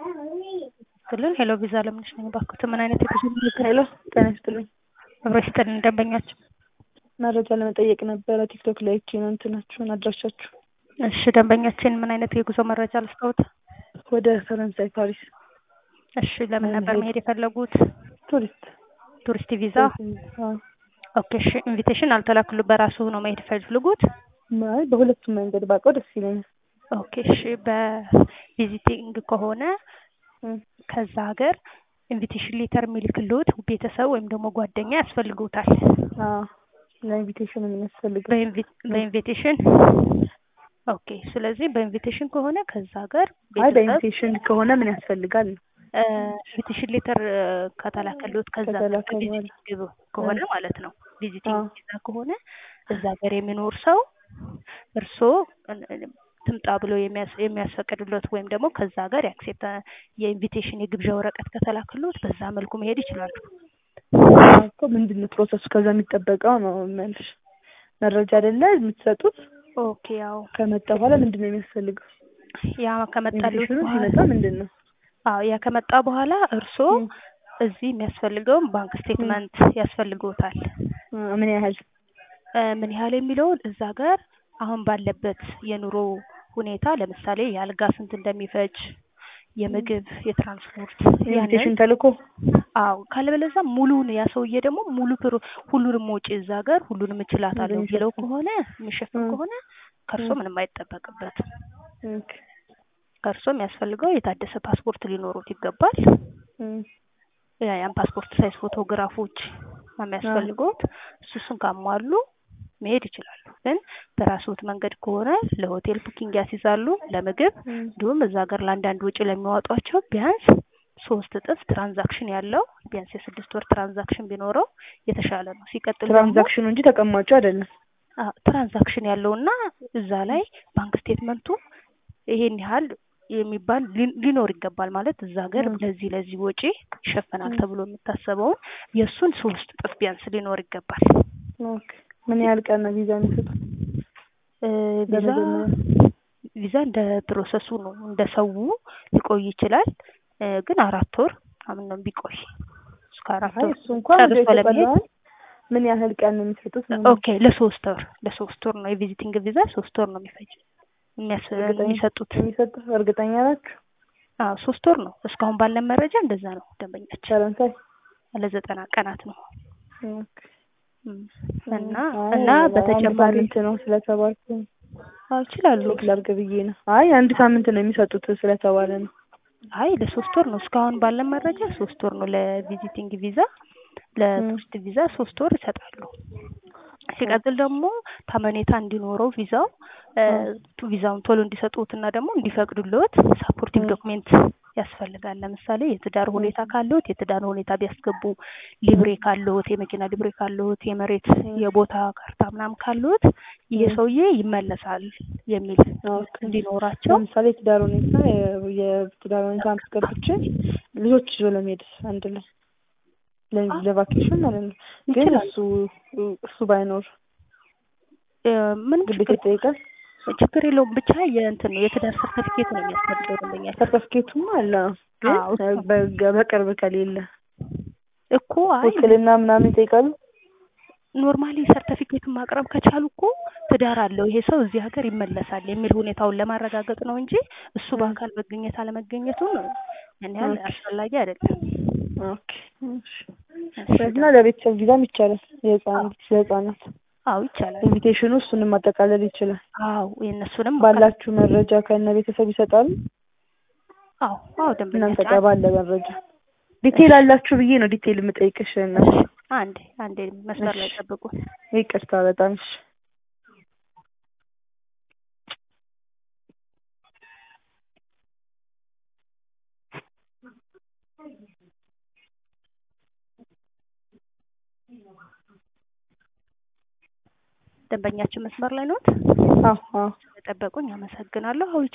ክልል ሄሎ ቪዛ ለምንሽ ነኝ ባክዎት ምን አይነት የጉዞ መረጃ ሄሎ ጤና ይስጥልኝ። አብሮ ይስጥልን ደንበኛችን መረጃ ለመጠየቅ ነበረ ቲክቶክ ላይ አይቼ ነው እንትናችሁን አድራሻችሁ። እሺ ደንበኛችን ምን አይነት የጉዞ መረጃ ልስጠዎት? ወደ ፈረንሳይ ፓሪስ እሺ ለምን ነበር መሄድ የፈለጉት? ቱሪስት ቱሪስት ቪዛ? አዎ። ኦኬ እሺ ኢንቪቴሽን አልተላክሉ በራሱ ነው መሄድ የፈለጉት? አይ በሁለቱም መንገድ ባውቀው ደስ ይለኛል። ኦኬ እሺ በቪዚቲንግ ከሆነ እም፣ ከዛ ሀገር ኢንቪቴሽን ሌተር የሚልክልዎት ቤተሰብ ወይም ደግሞ ጓደኛ ያስፈልጉታል። አዎ ለኢንቪቴሽን የሚያስፈልገው በኢንቪ- በኢንቪቴሽን ኦኬ። ስለዚህ በኢንቪቴሽን ከሆነ ከዛ ሀገር አይ ቤተሰብ በኢንቪቴሽን ከሆነ ምን ያስፈልጋል ነው? ኢንቪቴሽን ሌተር ከተላከልዎት ከዛ ሀገር ከተላከ በኋላ ከቪዚቲንግ ከሆነ ማለት ነው። ቪዚቲንግ አዎ። ቪዛ ከሆነ እዛ ሀገር የሚኖር ሰው እርስዎ ትምጣ ብሎ የሚያስ- የሚያስፈቅድሎት ወይም ደግሞ ከዛ ሀገር ያክሴፕት የኢንቪቴሽን የግብዣ ወረቀት ከተላከልዎት በዛ መልኩ መሄድ ይችላሉ። አዎ እኮ ምንድን ነው ፕሮሰሱ? ከዛ የሚጠበቀው ነው መልሽ መረጃ አይደለ የምትሰጡት? ኦኬ ያው ከመጣ በኋላ ምንድን ነው የሚያስፈልገው? ያ ከመጣልዎት ኢንቪቴሽኑ በኋላ ሲመጣ ምንድን ነው? አዎ ያ ከመጣ በኋላ እርስዎ እም፣ እዚህ የሚያስፈልገውን ባንክ ስቴትመንት ያስፈልግዎታል። አ፣ ምን ያህል እ፣ ምን ያህል የሚለውን እዛ ጋር አሁን ባለበት የኑሮ ሁኔታ ለምሳሌ የአልጋ ስንት እንደሚፈጅ የምግብ፣ የትራንስፖርት ያንን ኢንቪቴሽን ተልኮ አዎ ካለበለዚያ ሙሉውን ያ ሰውዬ ደግሞ ሙሉ ፕሮ ሁሉንም ወጪ እዛ ጋር ሁሉንም እችላለሁ የሚለው እንደሚሸፍን ከሆነ የሚሸፍን እም፣ ከሆነ ከእርሶ እም፣ ምንም አይጠበቅበትም። ኦኬ ከእርሶ የሚያስፈልገው የታደሰ ፓስፖርት ሊኖሩት ይገባል። እም፣ ያ- ያን ፓስፖርት ሳይዝ ፎቶግራፎች ነው አዎ የሚያስፈልጉት። እሱ እሱን ካሟሉ መሄድ ይችላሉ። ግን በራስዎት መንገድ ከሆነ ለሆቴል ቡኪንግ ያስይዛሉ፣ ለምግብ እም፣ እንዲሁም እዛ ሀገር ለአንዳንድ ውጪ ለሚያወጧቸው ቢያንስ ሶስት እጥፍ ትራንዛክሽን ያለው ቢያንስ የስድስት ወር ትራንዛክሽን ቢኖረው የተሻለ ነው። ሲቀጥል ደግሞ ትራንዛክሽኑ እንጂ ተቀማጩ አይደለም። አዎ፣ ትራንዛክሽን ያለውና እዛ ላይ ባንክ ስቴትመንቱ ይሄን ያህል የሚባል ሊ- ሊኖር ይገባል ማለት እዛ ሀገር እም፣ ለዚህ ለዚህ ወጪ ይሸፈናል እም፣ ተብሎ የሚታሰበውን የእሱን ሶስት እጥፍ ቢያንስ ሊኖር ይገባል። ኦኬ ምን ያህል ቀን ነው ቪዛ የሚሰጡት? እ፣ ቪዛ ለመጀመሪያ ቪዛ እንደ ፕሮሰሱ ነው እንደ ሰው ሊቆይ ይችላል። እ፣ ግን አራት ወር ምናምን ነው ቢቆይ እስከ አራት አይ ወር እሱ እንኳን እንደ ጨርሶ ኢትዮጵያ ለመሄድ ለመሆን ምን ያህል ቀን ነው የሚሰጡት ነው የምልሽ። ኦኬ ለሶስት ወር ለሶስት ወር ነው የቪዚቲንግ ቪዛ ሶስት ወር ነው የሚፈጅ የሚያስ እርግጠኛ የሚሰጡት የሚሰጡት እርግጠኛ ናችሁ? አዎ ሶስት ወር ነው እስካሁን ባለን መረጃ እንደዛ ነው ደንበኛችን ፈረንሳይ ለዘጠና ቀናት ነው ኦኬ። እም፣ እም፣ እና አይ እና አንድ በተጨማሪ ሳምንት ነው ስለተባልኩ አዎ ይችላሉ ቼክ ላድርግ ብዬ ነው። አይ አንድ ሳምንት ነው የሚሰጡት ስለተባለ ነው። አይ ለሶስት ወር ነው እስካሁን ባለን መረጃ ሶስት ወር ነው ለቪዚቲንግ ቪዛ እም፣ ለቱሪስት ቪዛ ሶስት ወር ይሰጣሉ ሲቀጥል ደግሞ ታመኔታ እንዲኖረው ቪዛው እ፣ አዎ ቱ- ቪዛውን ቶሎ እንዲሰጡትና ደግሞ እንዲፈቅዱልዎት ሳፖርቲንግ እም፣ ዶክሜንት ያስፈልጋል። ለምሳሌ የትዳር እም፣ ሁኔታ ካለዎት የትዳር ሁኔታ ቢያስገቡ፣ ሊብሬ ካለዎት የመኪና ሊብሬ ካለዎት፣ የመሬት እም፣ የቦታ ካርታ ምናምን ካለዎት ይሄ እም፣ ሰውዬ ይመለሳል የሚል ኦኬ። እንዲኖራቸው ለምሳሌ የትዳር ሁኔታ የ- የትዳር ሁኔታ አስገብቼ ልጆች ይዞ ለመሄድ አንድ ላይ ለ- አ- ለቫኬሽን ማለት ነው። ግን ይችላል እሱ እሱ ባይኖር እ፣ ምንም ግዴታ ችግር ይጠይቃል። ችግር የለውም። ብቻ የእንትን ነው የትዳር ሰርተፊኬት ነው የሚያስፈልገው ደንበኛችን። ሰርተፍኬቱም አለ ግን አዎ እሱ በ- በቅርብ ከሌለ እኮ አይ ውክልና ምናምን ይጠይቃሉ። ኖርማሊ ሰርተፊኬቱን ማቅረብ ከቻሉ እኮ ትዳር አለው ይሄ ሰው እዚህ ሀገር ይመለሳል የሚል ሁኔታውን ለማረጋገጥ ነው እንጂ እሱ እም፣ በአካል መገኘት አለመገኘቱን ያን ያህል ኦኬ አስፈላጊ አይደለም። ኦኬ እሺ። እሺ እና ደ- ለቤተሰብ ቪዛም ይቻላል። የህፃን አዎ ለህፃናት አዎ ይቻላል። ኢንቪቴሽኑ እሱንም ማጠቃለል ይችላል። አዎ የእነሱንም ማካተት ባላችሁ መረጃ ከነ ቤተሰብ ይሰጣሉ። አዎ አዎ እናንተ ደንበኛችን ጋር አንድ ባለ መረጃ ዲቴል እሺ አላችሁ ብዬ ነው ዲቴል የምጠይቅሽ። እና እሺ አንዴ አንዴ መስመር እሺ ላይ ጠብቁ። ይቅርታ በጣም እሺ። ደንበኛችን መስመር ላይ ኖት? አዎ አዎ ስለጠበቁኝ አመሰግናለሁ። አዎ